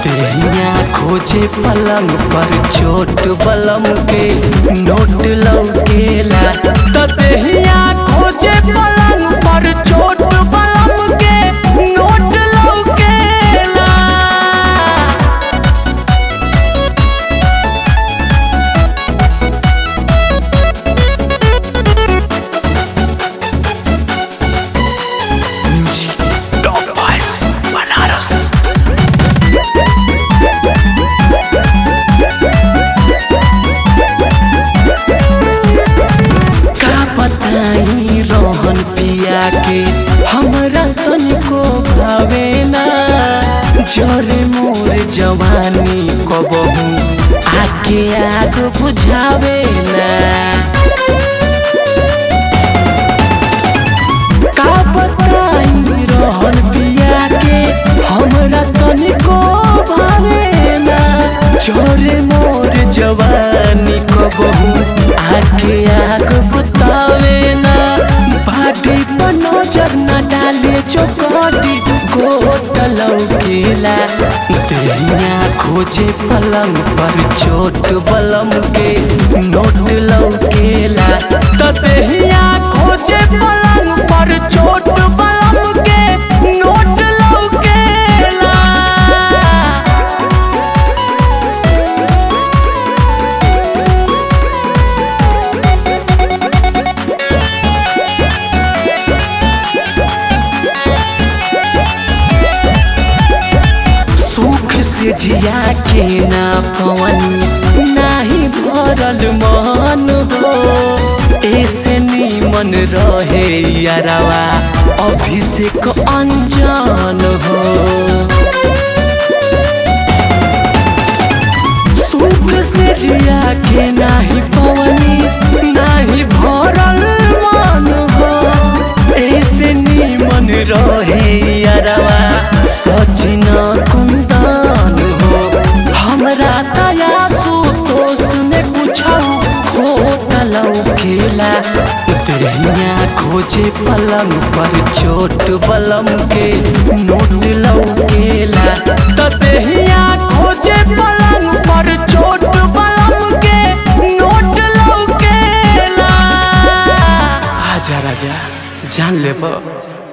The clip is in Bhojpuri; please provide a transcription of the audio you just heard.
तेहिया खोजे पलंग पर चोट बलम के नोट लौकेला त तेहिया खोजे पलंग पर चोट बलम के नोट लौकेला म्यूजिक टॉप वॉइस बनारस का बताई रोहन पिया के हमरा तनिको भावे ना जरे मोर जवानी कबहू आके आग बुझावे ना का बताई रोहन पिया के हमरा तनिको भावे ना चोरे मोर जवानी कबहू आके आग बुतावे ना बाटी पर नजर न डाले चौकटी गोट लौकेला तेहिया खोजे पलंग पर चोट बलम के नोट लौकेला त तेहिया खोजे पलंग पर चोट बलम के नोट लौकेला सुख से जिया के ना पवन नाही भरल मन हो ऐसे नीमन रहे यारवा अभिषेक अंजन हो सुख से जिया के नाही पवनी नाही भरल मन हो ऐसे नीमन रहे यारवा सचिन कुंदन हो हमरा दया सुतोष ने पूछौ खोट लौकेला तेहिया खोजे पलंग पर चोट बलम के नोट लौकेला त तेहिया खोजे पलंग पर चोट बलम के नोट लौकेला आजा राजा जान लेबो